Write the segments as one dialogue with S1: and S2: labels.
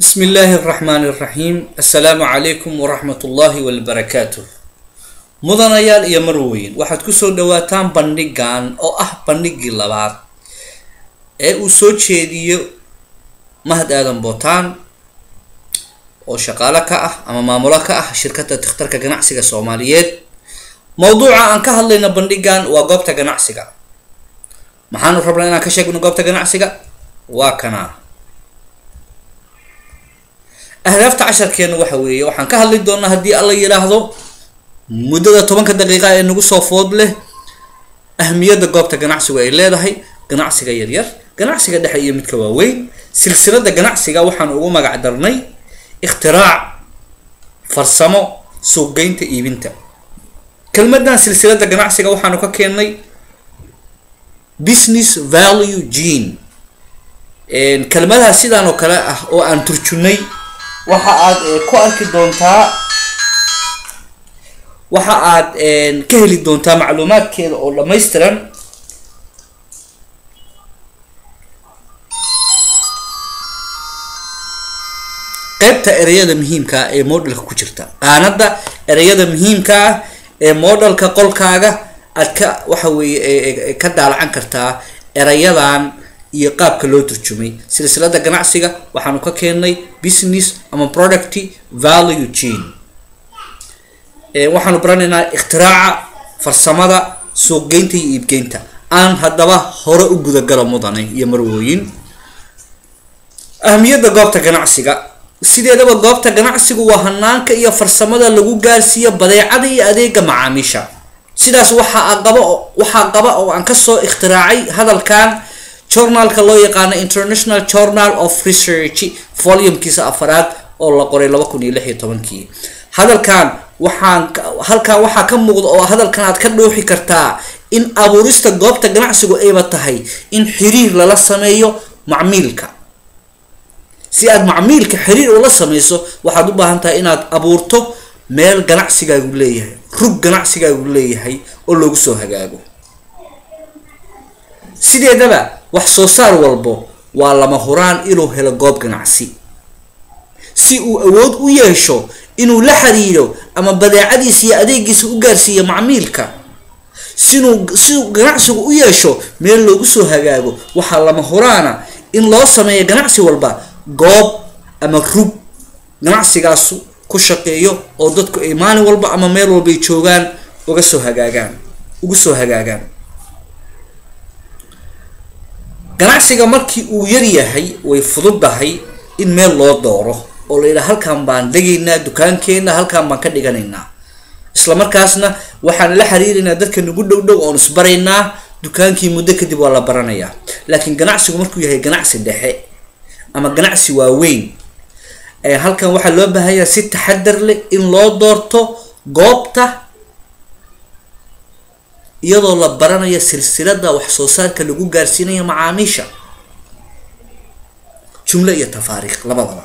S1: بسم الله الرحمن الرحيم السلام عليكم ورحمة الله وبركاته mudanayaal iyo marweyn waxaad kusoo dhawaataan bandhigan oo ah bandhigii labaad ee uu soo jeediyo mahad aadan bootaan oo shaqaale ka ah ama maamulo ka ah shirkadda takhtarka ganacsiga soomaaliyeed mowduuca aan ka hadlayno bandhigan waa goobta ganacsiga maxaanu rabnaa inaan ka sheegno goobta ganacsiga waa kanaa ahdaafta casharkeena waxa weeye waxaan ka hadli doonaa haddii alla yidhaahdo muddada tobanka daqiiqa ee nagu soo food leh ahmiyadda goobta ganacsigu ay leedahay ganacsiga yaryar ganacsiga dhexe iyo midka waaweyn silsilada ganacsiga waxaan ugu magac darnay ikhtirac farsamo suuqgeynta iibinta kelmadan silsilada ganacsiga waxaanu ka keennay business value gene kelmadaha sidaan oo kale ah oo aan turjunay waxa aad ku arki doontaa waxa aad ka heli doontaa macluumaadkeeda oo dhammaystiran qeybta ereyada muhiimka ah ee modelka ku jirta qaanada ereyada muhiimka ah ee modelka qolkaaga aad ka waxa weeye ka daalacan kartaa erayadan iyo qaabka loo turjumay silsilada ganacsiga waxaanu ka keennay business ama product value gene waxaanu baranaynaa ikhtiraca farsamada suuqgeynta iyo iibgeynta aan haddaba hore u gudagalo mudane iyo marwooyin ahmiyadda goobta ganacsiga sideedaba goobta ganacsigu waa hanaanka iyo farsamada lagu gaarsiiyo badeecada iyo adeega macaamiisha sidaas waxaa qaba waxaa qaba oo aan kasoo ikhtiraacay hadalkan journalka loo yaqaano international journal of research volumkiisa afaraad oo la qoray laba kun iyo lix iyo tobankii hadalkan waxaan halkan waxaa ka muuqda oo hadalkan aad ka dhooxi kartaa in abuurista goobta ganacsigu ayba tahay in xiriir lala sameeyo macmiilka si aad macmiilka xiriir ula sameyso waxaad u baahan tahay inaad abuurto meel ganacsigaagu leeyahay rug ganacsigaagu leeyahay oo loogu soo hagaago sideedaba wax soo saar walbo waa lama huraan inuu helo goob ganacsi si uu awood u yeesho inuu la xiriiro ama badeecadiisa iyo adeegiisa u gaarsiiyo macmiilka sinuu siduu ganacsigu u yeesho meel loogu soo hagaago waxaa lama huraana in loo sameeyo ganacsi walba goob ama rug ganacsigaasu ku shaqeeyo oo dadku ay maalin walba ama meel walbay joogaan uga soo hagaagaan ugu soo hagaagaan ganacsiga markii uu yar yahay way fududdahay in meel loo dooro oo la yidhaha halkan baan degaynaa dukaankeena halkan baan ka dhiganaynaa isla markaasna waxaan la xiriiraynaa dadka nagu dhow dhow oon isbaraynaa dukaankii muddo kadib waa la baranayaa laakiin ganacsigu markuu yahay ganacsi dhexe ama ganacsi waaweyn halkan waxaa loo baahanyaa si taxadar leh in loo doorto goobta iyadoo la baranayo silsilada wax soo saarka lagu gaarsiinayo macaamiisha jumlo iyo tafaariikh labadaba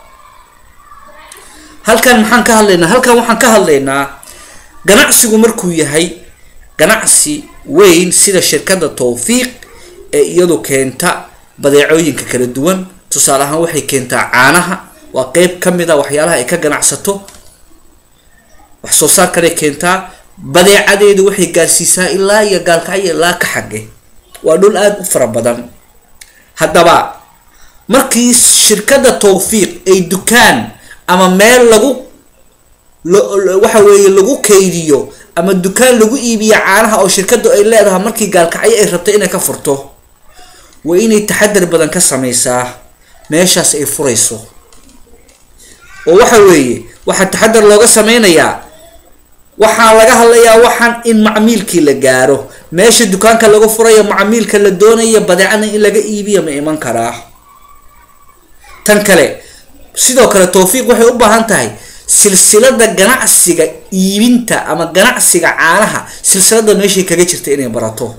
S1: halkan maxaan ka hadlaynaa halkan waxaan ka hadlaynaa ganacsigu markuu yahay ganacsi weyn sida shirkadda towfiiq ee iyadu keenta badeecooyinka kala duwan tusaale ahaan waxay keentaa caanaha waa qeyb ka mid a waxyaalaha ay ka ganacsato wax soo saar kale keentaa badeecadeedu waxay gaarsiisaa ilaa iyo gaalkacyo ilaa ka xage waa dhul aada u fara badan haddaba markii shirkadda towfiiq ay dukaan ama meel lagu waxa weeye lagu kaydiyo ama dukaan lagu iibiyo caanaha oo shirkaddu ay leedahay markii gaalkacyo ay rabto inay ka furto waa inay taxadar badan ka sameysaa meeshaas ay furayso oo waxa weeye waxaa taxadar looga sameynayaa waxaa laga hadlayaa waxaan in macmiilkii la gaaro meesha dukaanka lagu furayo macmiilka la doonaya badeecada in laga iibiya ma iman karaa tan kale sidoo kale towfiiq waxay u baahan tahay silsilada ganacsiga iibinta ama ganacsiga caanaha silsilada meeshay kaga jirta inay barato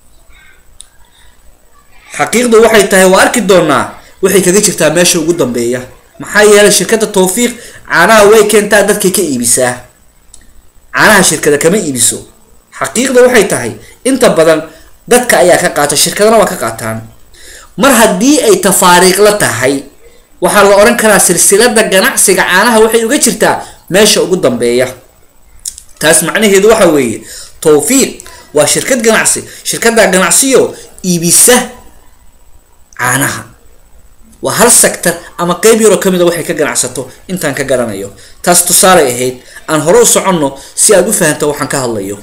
S1: xaqiiqdu waxay tahay waa arki doonaa waxay kaga jirtaa meesha ugu dambeeya maxaa yeelay shirkadda towfiiq caanaha way keentaa dadkay ka iibisaa caanaha shirkada kama iibiso xaqiiqda waxay tahay inta badan dadka ayaa ka qaata shirkadana waa ka qaataan mar haddii ay tafaariiqla tahay waxaa la oran karaa silsilada ganacsiga caanaha waxay uga jirtaa meesha ugu dambeeya taas macnaheedu waxa weeye towfiiq waa shirkad ganacsi shirkada ganacsiyo iibisa caanaha waa hal sector ama qeyb yaroo kamid a waxay ka ganacsato intaan ka garanayo taas tusaalay ahayd aan hore u soconno si aad u fahamto waxaan ka hadlayo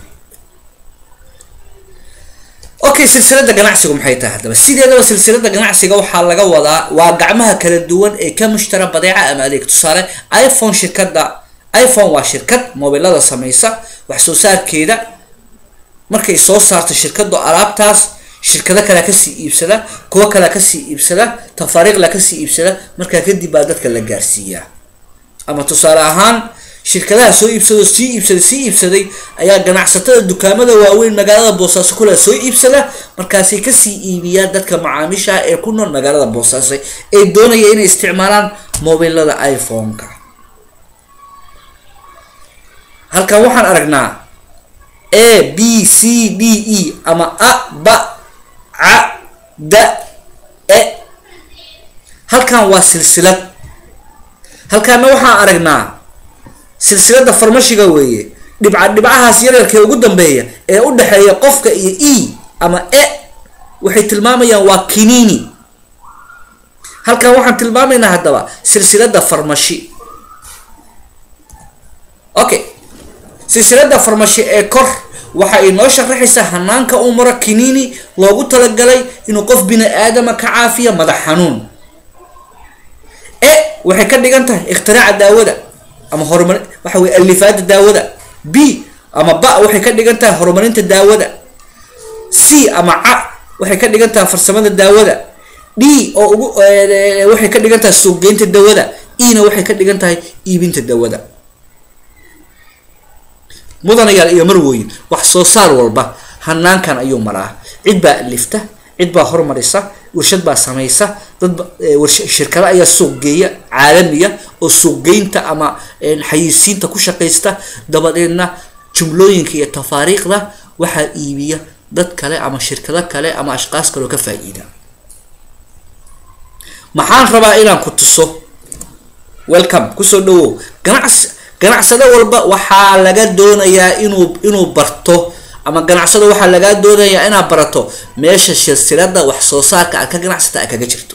S1: okay silsilada ganacsigu maxay tahay haddaba sideedaba silsilada ganacsiga waxaa laga wadaa waa gacmaha kala duwan ee ka mushtara badeeca ama adeeg tusaale iphone shirkada iphone waa shirkad mobilada sameysa wax soo saarkeeda markay soo saarto shirkadu alaabtaas shirkado kalea kasii iibsada kuwo kalea kasii iibsada tafaariiqla kasii iibsada markaa kadib baa dadka la gaarsiiyaa ama tusaale ahaan shirkadaha soo iibsado sii iibsaday sii iibsaday ayaa ganacsatada dukaamada waaweyn magaalada boosaaso kula soo iibsada markaasay kasii iibiyaan dadka macaamiisha ee ku nool magaalada boosaaso ee doonaya inay isticmaalaan mobilada iphone-ka halkan waxaan aragnaa a b c d e ama a ba ca da e halkan waa silsilad halkaana waxaan aragnaa silsilada farmashiga weeye dhibca dhibcahaas yaryarka ee ugu dambeeya ee u dhexeeya qofka iyo e ama e waxay tilmaamayaan waa kinini halkan waxaan tilmaamaynaa haddaba silsilada farmashi okay silsilada farmashi ee kor waxa ay noo sharaxaysaa hanaanka uu maro kinini loogu talagalay inuu qof bini aadama ka caafiya madax xanuun e waxay ka dhigan tahay ikhtiraca daawada ama horumar waxa weye alifaada daawada b ama ba waxay ka dhigan tahay horumarinta daawada c ama ca waxay ka dhigan tahay farsamada daawada d oo ugu waxay ka dhigan tahay suuqgeynta daawada e na waxay ka dhigan tahay iibinta daawada mudanayaal iyo marwooyin wax soo saar walba hanaankan ayuu maraa cid baa alifta cid baa hormarisa warshad baa samaysa dad shirkado ayaa suuq geeya caalamiya oo suuqgeynta ama xayisiinta ku shaqaysta dabadeedna jumlooyinka iyo tafaariiqda waxaa iibiya dad kale ama shirkado kale ama ashqaas kale oo ka faa-iida maxaan rabaa inaan ku tuso welcome kusoo dhawow ganacsi ganacsado walba waxaa laga doonayaa inuu inuu barto ama ganacsado waxaa lagaa doonayaa inaad barato meesha silsilada wax soo saarka aad ka ganacsata aad kaga jirto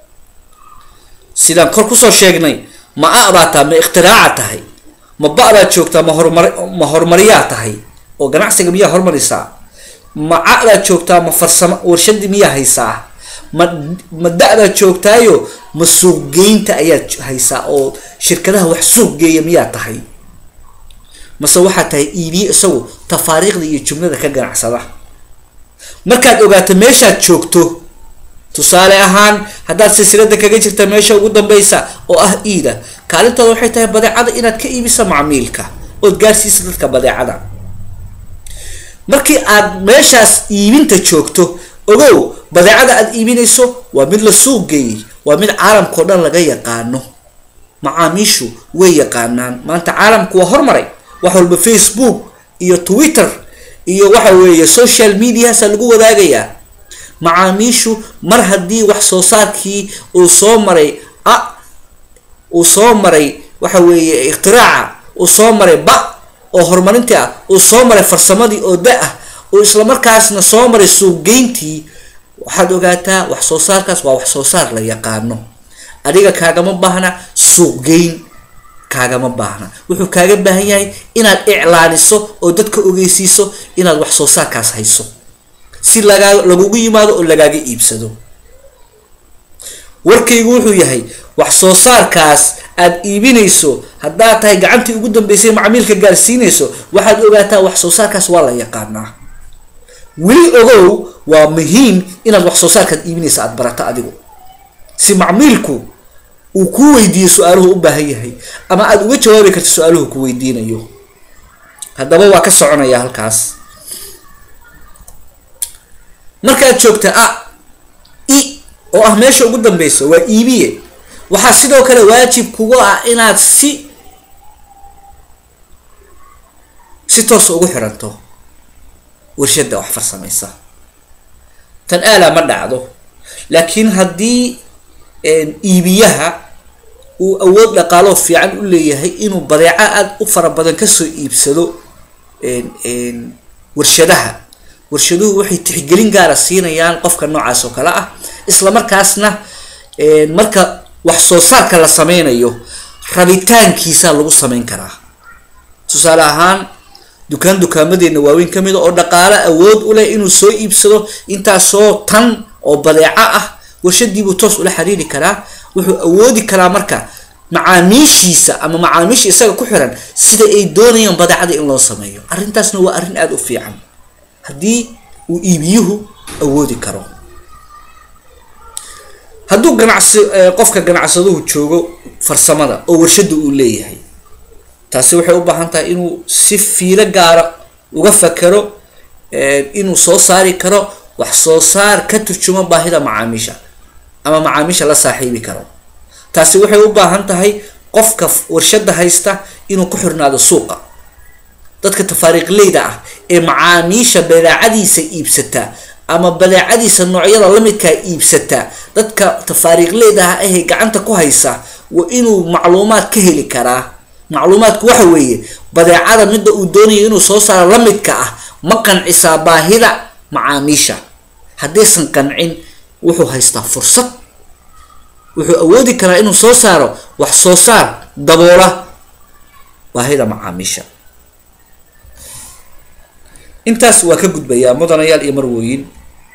S1: sidaan kor kusoo sheegnay ma a baa tahay ma ikhtiraacaa tahay ma ba baad joogtaa ma horumar ma horumariyaa tahay oo ganacsiga miyaa horumarisaa ma ca baad joogtaa ma farsamo warshadii miyaa haysaa ma ma da-baad joogtaayo ma suuqgeynta ayaad haysaa oo shirkadaha wax suuq geeya miyaa tahay mase waxaa tahay iibiye isagu tafaariiqda iyo jumlada ka ganacsada markaad ogaato meeshaad joogto tusaale ahaan haddaad silsilada kaga jirta meesha ugu dambeysa oo ah iida kaalintaada waxay tahay badeecada inaad ka iibisa macmiilka ood gaarsiisa dadka badeecada markii aad meeshaas iibinta joogto ogow badeecada aad iibinayso waa mid la suuq geeyey waa mid caalamkao dhan laga yaqaano macaamiishu way yaqaanaan maanta caalamku waa hormaray wax walba facebook iyo twitter iyo waxa weeye social mediahaasa lagu wadaagayaa macaamiishu mar haddii wax soo saarkii uu soo maray a uu soo maray waxa weeye iktiraaca uu soo maray ba oo horumarintii ah uu soo maray farsamadii oo da ah uu islamarkaasna soo maray suuqgeyntii waxaad ogaataa wax soo saarkaas waa wax soo saar la yaqaano adiga kaagama baahna suuqgeyn kaagama baahna wuxuu kaaga baahan yahay inaad iclaaniso oo dadka ogeysiiso inaad wax soo saarkaas hayso si lagaa lagugu yimaado oo lagaaga iibsado warkaygu wuxuu yahay wax soo saarkaas aad iibinayso haddaad tahay gacantii ugu dambeysay macmiilka gaarsiinayso waxaad ogaataa wax soo saarkaas waa la yaqaanaa weli ogow waa muhiim inaad wax soo saarkaad iibinaysa aada barato adigu si macmiilku uu kuu weydiiyo su-aaluhu u baahan yahay ama aada uga jawaabi karto su-aaluhu ku weydiinayo haddaba waa ka soconaya halkaas markaad joogta a i oo ah meesha ugu dambeysa waa iibiye waxaa sidoo kale waajib kugu ah inaad si si toosa ugu xiranto warshada wax farsamaysa tan aala ma dhacdo laakiin haddii iibiyaha uu awood dhaqaaloo fiican u leeyahay inuu badeeco aada u fara badan kasoo iibsado warshadaha warshaduhu waxay tixgelin gaara siinayaan qofka noocaas oo kale ah isla markaasna marka wax soo saarka la sameynayo rabitaankiisa lagu sameyn karaa tusaale ahaan dukaan dukaamadeena waaweyn ka mid a oo dhaqaalo awood u leh inuu soo iibsado intaasoo tan oo badeeco ah warshadiibuu toos ula xiriiri karaa wuxuu awoodi karaa marka macaamiishiisa ama macaamiisha isaga ku xiran sida ay doonayaan badeecada in loo sameeyo arrintaasna waa arrin aada u fiican haddii uu iibiyuhu awoodi karo hadduu ganacsi qofka ganacsaduhu joogo farsamada oo warshada uu leeyahay taasi waxay u baahan tahay inuu si fiilo gaara uga fakero inuu soo saari karo wax soo saar ka turjumo baahida macaamiisha ama macaamiisha la saaxiibi karo taasi waxay u baahan tahay qofka warshada haysta inuu ku xirnaado suuqa dadka tafaariiqleyda ah ee macaamiisha badeecadiisa iibsata ama badeecadiisa noocyada lamidkaa iibsata dadka tafaariiqleyda ah ahee gacanta ku haysa waa inuu macluumaad ka heli karaa macluumaadku waxa weeye badeecada midda uu doonayo inuu soo saaro lamidka ah ma qancisaa baahida macaamiisha haddaysan qancin wuxuu haystaa fursad wuxuu awoodi karaa inuu soo saaro wax soo saar daboola baahida macaamiisha intaas waa ka gudbayaa mudanayaal iyo marwooyin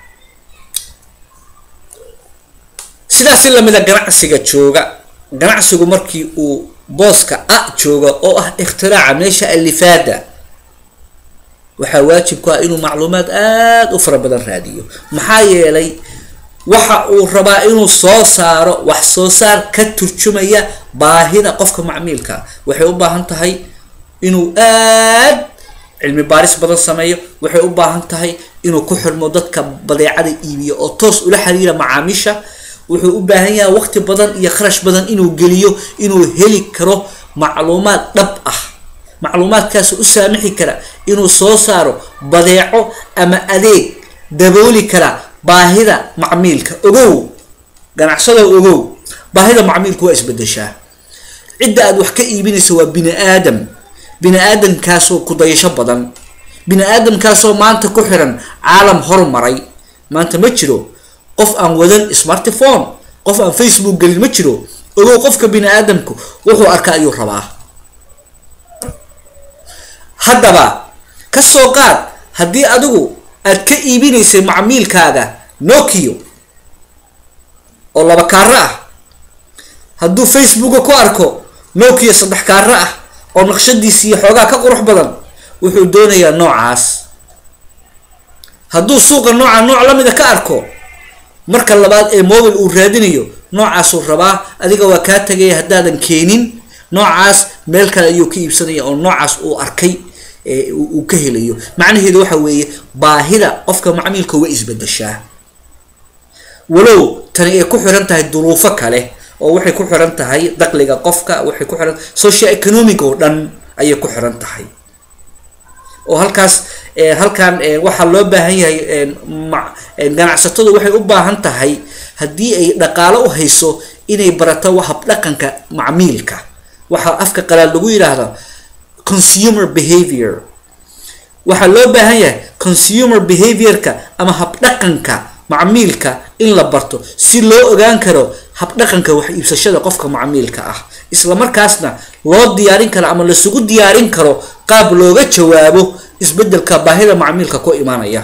S1: sidaasi lamida ganacsiga jooga ganacsigu markii uu booska a jooga oo ah ikhtiraca meesha alifaada waxaa waajib ku ah inuu macluumaad aada u fara badan raadiyo maxaa yeelay waxa uu rabaa inuu soo saaro wax soo saar ka turjumaya baahida qofka macmiilka waxay u baahan tahay inuu aad cilmi baaris badan sameeyo waxay u baahan tahay inuu ku xirmo dadka badeecada iibiyo oo toos ula xiriira macaamiisha wuxuu u baahan yahay waqti badan iyo kharash badan inuu geliyo inuu heli karo macluumaad dhab ah macluumaadkaas u saamixi kara inuu soo saaro badeeco ama adeeg dabooli kara baahida macmiilka ogow ganacsado ogow baahida macmiilku waa isbedeshaa cidda aad wax ka iibinaysa waa bini aadam bini aadamkaasoo kudayasho badan bini aadamkaasoo maanta ku xiran caalam horumaray maanta ma jiro qof aan wadan smartphone qof aan facebook gelin ma jiro ogow qofka bini aadamku wuxuu arkaa ayuu rabaa haddaba kasoo qaad haddii adigu aad ka iibinaysay macmiilkaaga nokio oo laba kaaro ah hadduu facebooka ku arko nokio saddex kaaro ah oo naqshadiisi iyo xoogaa ka qurux badan wuxuu doonayaa noocaas hadduu suuqa nooca nooc lamida ka arko marka labaad ee mobile uu raadinayo noocaasuu rabaa adiga waa kaa tagaya haddaadan keenin noocaas meel kale ayuu ka iibsanaya oo noocaas uu arkay uu ka helayo macnaheedu waxa weeye baahida qofka macmiilka way isbedeshaa walow tani ay ku xiran tahay duruufo kale oo waxay ku xiran tahay daqliga qofka waxay ku xiran social economic oo dhan ayay ku xiran tahay oo halkaas halkan waxaa loo baahan yahay ganacsatadu waxay u baahan tahay haddii ay dhaqaalo u hayso inay barato habdhaqanka macmiilka waxaa afka qalaad lagu yidhaahda consumer behavior waxaa loo baahan yahay consumer behaviorka ama habdhaqanka macmiilka in la barto si loo ogaan karo habdhaqanka wax iibsashada qofka macmiilka ah isla markaasna loo diyaarin karo ama lasugu diyaarin karo qaab looga jawaabo isbedelka baahida macmiilka ku imaanaya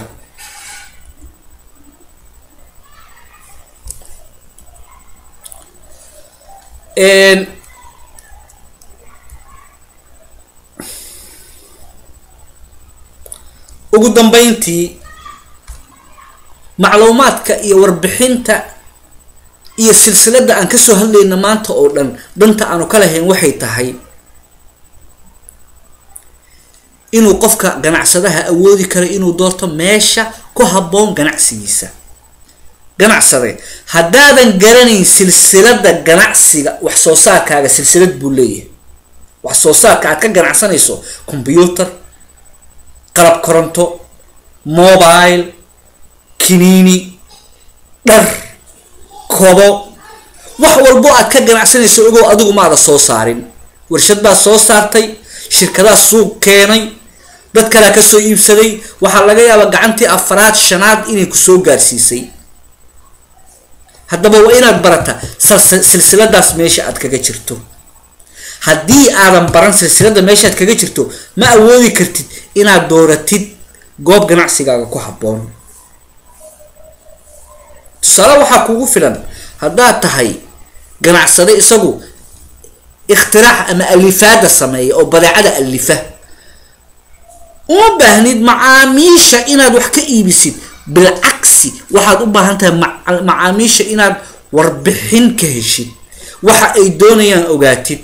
S1: ugu dambeyntii macluumaadka iyo warbixinta iyo silsilada aan kasoo hadlayna maanta oo dhan danta aanu ka lahayn waxay tahay inuu qofka ganacsadaha awoodi karo inuu doorto meesha ku habboon ganacsigiisa ganacsade haddaadan garanayn silsilada ganacsiga wax soo saarkaaga silsilad buu leeyahay wax soo saarka aad ka ganacsanayso combyuter qalab koronto mobile kiniini dhar kobo wax walbo aad ka ganacsanayso ogow adigu maada soo saarin warshad baad soo saartay shirkadaad suuq keenay dad kalea kasoo iibsaday waxaa laga yaabaa gacantii afaraad shanaad inay kusoo gaarsiisay haddaba waa inaad barata silsiladaas meesha aad kaga jirto haddii aadan baran silsilada meeshaad kaga jirto ma awoodi kartid inaad dooratid goob ganacsigaaga ku habboon tusaale waxaa kugu filan haddaad tahay ganacsade isagu ikhtirax ama alifaada sameeya oo badeecada alifa uma baahnid macaamiisha inaad wax ka iibisid bilcagsi waxaad u baahan tahay macaamiisha inaad warbixin ka heshid waxa ay doonayaan ogaatid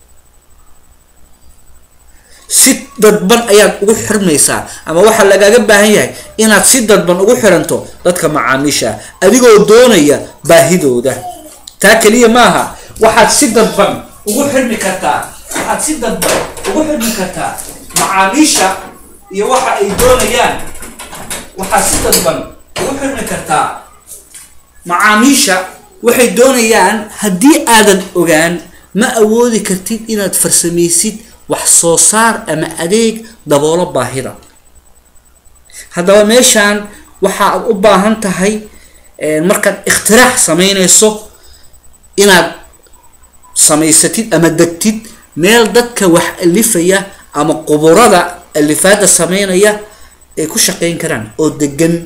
S1: si dadban ayaad ugu xirmaysaa ama waxaa lagaaga baahan yahay inaad si dadban ugu xiranto dadka macaamiisha adigoo doonaya baahidooda taa keliya maaha waxaad si dadban ugu xirmi kartaa waxaad si dadban ugu xirmi kartaa macaamiisha iyo waxa ay doonayaan waxaad si dadban ugu xirmi kartaa macaamiisha waxay doonayaan haddii aadan ogaan ma awoodi kartid inaad farsamaysid wax soo saar ama adeeg daboolo baahida haddaba meeshaan waxaad u baahan tahay markaad ikhtirax samaynayso inaad samaysatid ama degtid meel dadka wax alifaya ama quburada alifaada sameynaya ay ku shaqeyn karaan oo degan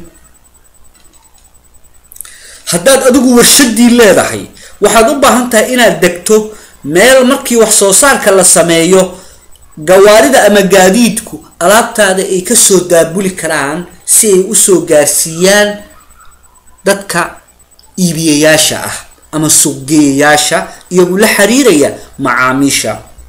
S1: haddaad adigu warshadii leedahay waxaad u baahan tahay inaad degto meel markii wax soo saarka la sameeyo gawaarida ama gaadiidku alaabtaada ay kasoo daabuli karaan si ay usoo gaarsiiyaan dadka iibiyayaasha ah ama suuqgeeyayaasha iyagu la xiriiraya macaamiisha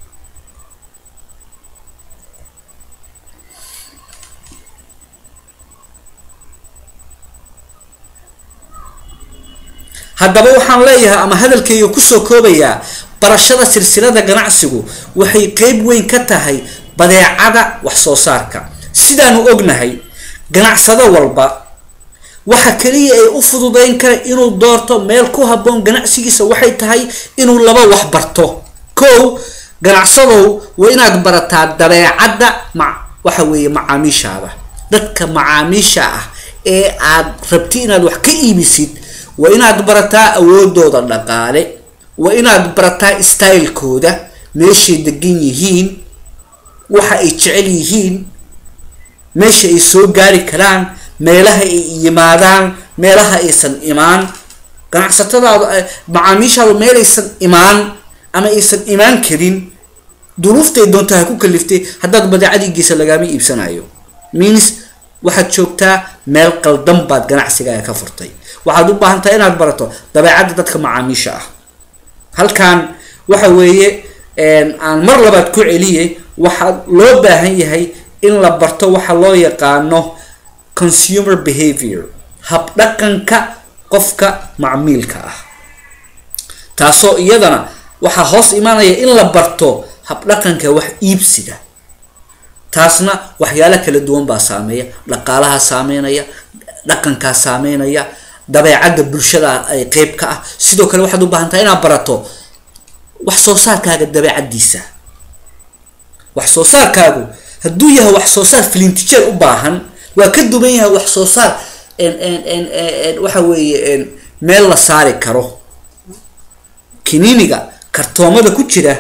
S1: haddaba waxaan leeyahay ama hadalkayga kusoo koobayaa barashada silsilada ganacsigu waxay qeyb weyn ka tahay badeecada wax soo saarka sidaanu ognahay ganacsado walba waxa kaliya ay u fududeyn kara inuu doorto meel ku habboon ganacsigiisa waxay tahay inuu laba wax barto kow ganacsadow waa inaad barataa dabeecadda ma waxa weeye macaamiishaada dadka macaamiisha ah ee aad rabti inaad wax ka iibisid waa inaad barataa awoodooda dhaqaale waa inaad barataa stylekooda meeshay degan yihiin waxa ay jecel yihiin meesha ay soo gaari karaan meelaha ay yimaadaan meelaha aysan imaan ganacsatadaadu macaamiishaadu meelaysan imaan ama aysan imaan karin duruuftay doonta ha ku kaliftay haddaad badeecadiigiisa lagaama iibsanayo means waxaad joogtaa meel qaldan baad ganacsigaaga ka furtay waxaad u baahan tahay inaad barato dabeecadda dadka macaamiisha ah halkan waxa weeye aan mar labaad ku celiye waxaa loo baahan yahay in la barto waxa loo yaqaano consumer behavior habdhaqanka qofka macmiilka ah taasoo iyadana waxaa hoos imaanaya in la barto habdhaqanka wax iibsiga taasna waxyaalo kala duwan baa saameeya dhaqaalaha saameynaya dhaqankaa saameynaya dabeecadda bulshada ay qeyb ka ah sidoo kale waxaad u baahan tahay inaad barato wax soo saarkaaga dabeecaddiisa wax soo saarkaagu hadduu yahay wax soo saar filintijeer u baahan waa ka duwan yahay wax soo saar waxa weeye meel la saari karo kiniiniga kartoomada ku jira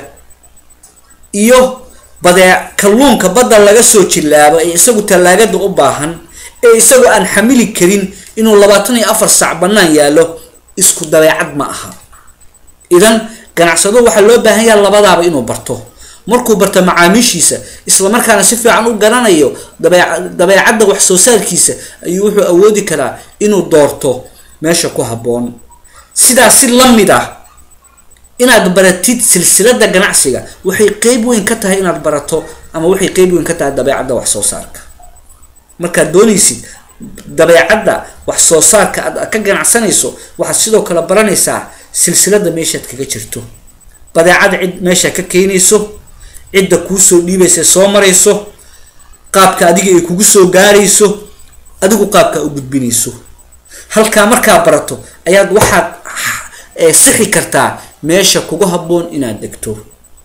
S1: iyo badee kalluunka badda laga soo jilaabo ee isagu tallaagada u baahan ee isagoo aan xamili karin inuu labaatan iyo afar saac bannaan yaallo isku dabeecad ma aha idan ganacsado waxaa loo baahan yaha labadaaba inuu barto markuu barto macaamiishiisa islamarkaana si fiican u garanayo dabe dabeecadda wax soo saarkiisa ayuu wuxuu awoodi karaa inuu doorto meesha ku habboon sidaas si la mid ah inaad baratid silsilada ganacsiga waxay qeyb weyn ka tahay inaad barato ama waxay qeyb weyn ka tahay dabeecadda wax soo saarka markaad doonaysid dabeecadda wax soo saarka aad ka ganacsanayso waxaad sidoo kale baranaysaa silsilada meeshaad kaga jirto badeecada cid meesha ka keenayso cidda kuusoo dhiibaysa soo marayso qaabka adiga ay kugu soo gaarayso adigu qaabka u gudbinayso halkaa markaa barato ayaad waxaad ee sixi kartaa meesha kugu habboon inaad degto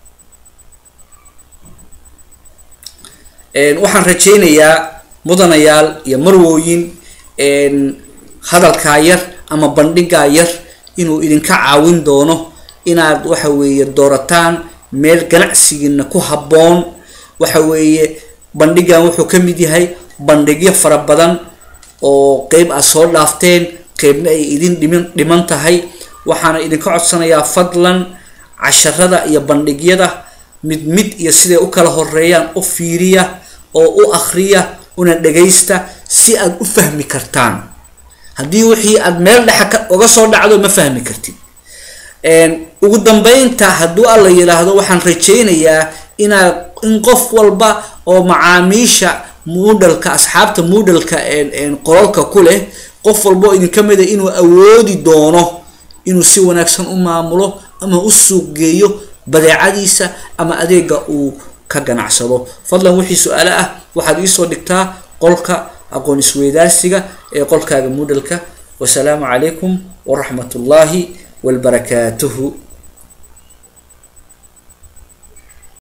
S1: waxaan rajaynayaa mudanayaal iyo marwooyin hadalkaa yar ama bandhigaa yar inuu idinka caawin doono inaad waxa weeye doorataan meel ganacsigiina ku habboon waxa weeye bandhigan wuxuu ka mid yahay bandhigyo fara badan oo qeyb aad soo dhaafteen qeybna ay idin dhiman dhiman tahay waxaana idinka codsanayaa fadlan casharada iyo bandhigyada mid mid iyo siday u kala horeeyaan u fiiriya oo u akriya una dhagaysta si aad u fahmi kartaan haddii wixii aad meel dhexa uga soo dhacdo ma fahmi kartid ugu dambeynta hadduu alla yidhaahdo waxaan rajaynayaa inaad in qof walba oo macaamiisha moodalka asxaabta moodalka qolalka ku leh qof walba oo idinka mida inuu awoodi doono inuu si wanaagsan u maamulo ama u suuq geeyo badeecadiisa ama adeega uu ka ganacsado fadlan wixii su-aale ah waxaad iisoo dhigtaa qolka aqoon isweydaarsiga ee qolkaaga moodalka wasalaamu calaykum waraxmat ullaahi وبركاته